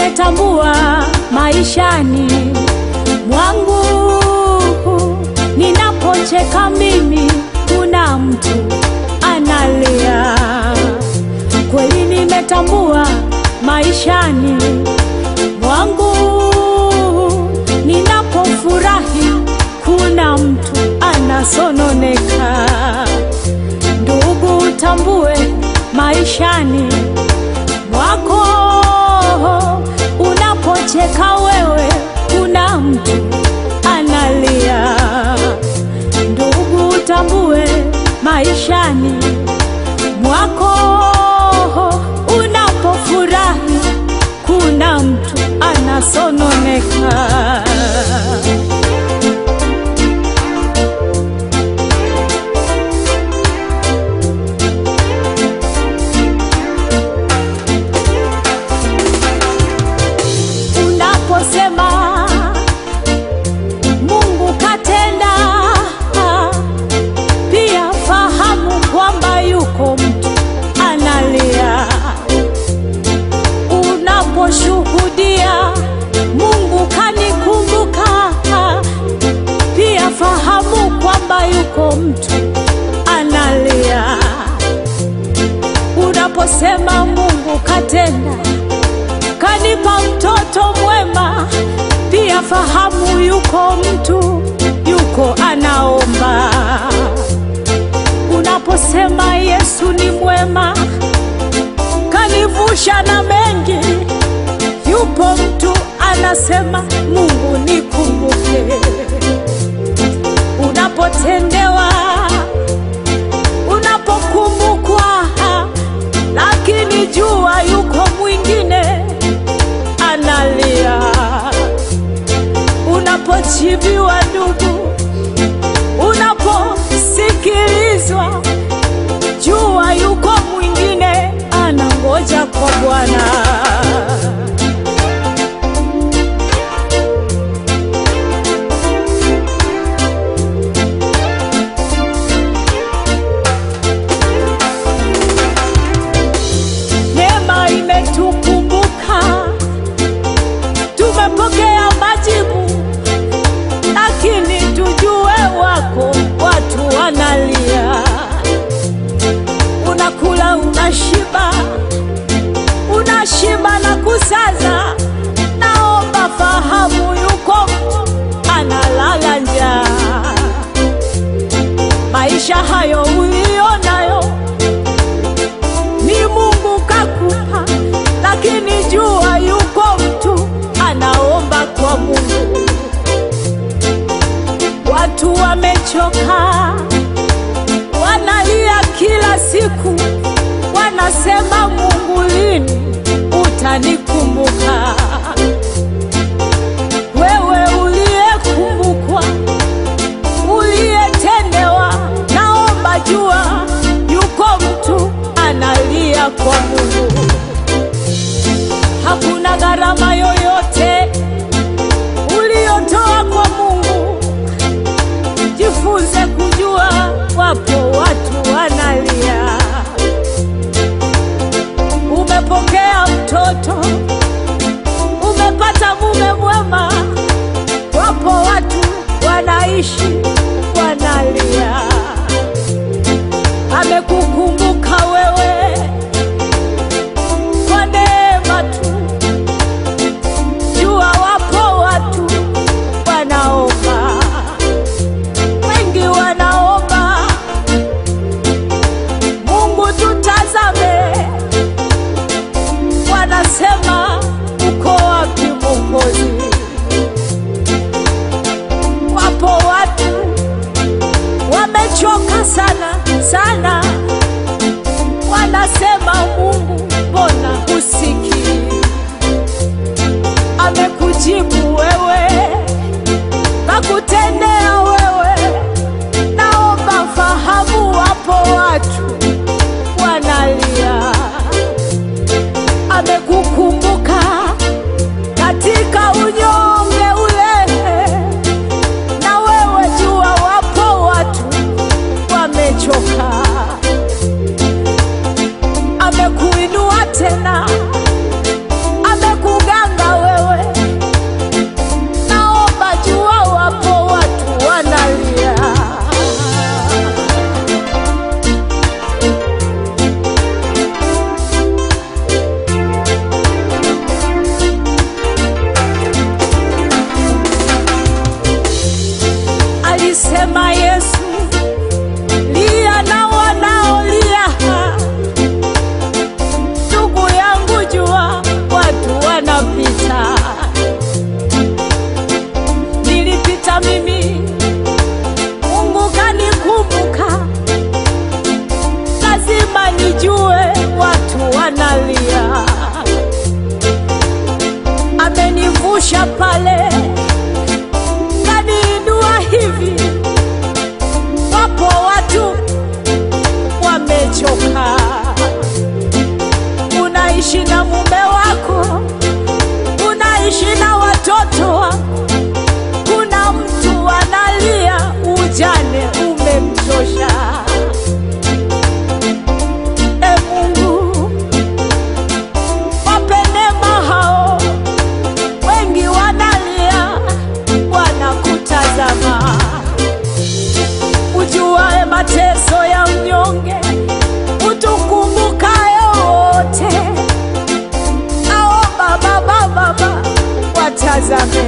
nimetambua maishani mwangu, ninapocheka mimi, kuna mtu analia. Kweli nimetambua maishani mwangu, ninapofurahi, kuna mtu anasononeka. Ndugu, utambue maishani mwako, unapocheka wewe, kuna mtu analia. Ndugu, utambue maishani mwako, unapofurahi, kuna mtu anasononeka. Unaposema Mungu katenda, pia fahamu kwamba yuko mtu analia. Unaposhuhudia Mungu kanikumbuka, pia fahamu kwamba yuko mtu analia. Unaposema Mungu katenda kanipa mtoto mwema, pia fahamu yuko mtu yuko anaomba. Unaposema Yesu ni mwema, kanivusha na mengi, yupo mtu anasema Mungu nikumbuke. Unapotendewa, unapokumbukwa, lakini jua yuko mwingine analia. Unapochibiwa ndugu, unaposikilizwa, jua yuko mwingine anangoja kwa Bwana. Neema imetukumbuka, tumepokea majibu, lakini tujue wako watu wanalia. Unakula, unashiba, unashiba na kusaza. Naomba fahamu, yuko mtu analala njaa. Maisha hayo ulionayo ni Mungu kakupa, lakini jua yuko mtu anaomba kwa Mungu. Watu wamechoka, wanalia kila siku, wanasema Mungu, lini utanikumbuka? Wewe uliyekumbukwa, uliyetendewa, naomba jua yuko mtu analia kwa Mungu. Hakuna gharama yoyote uliyotoa kwa Mungu. Jifunze kujua wapo watu wanalia. Umepokea mtoto, pale kaniinua hivi. Wapo watu wamechoka, unaishi na mume wako, unaishi na watoto wako, kuna mtu analia, ujane umemtosha. E Mungu, wape neema hao, wengi wanalia, wanakutazama. Ujuae mateso ya mnyonge, utukumbukaye wote. Ao Baba, Baba, Baba, watazame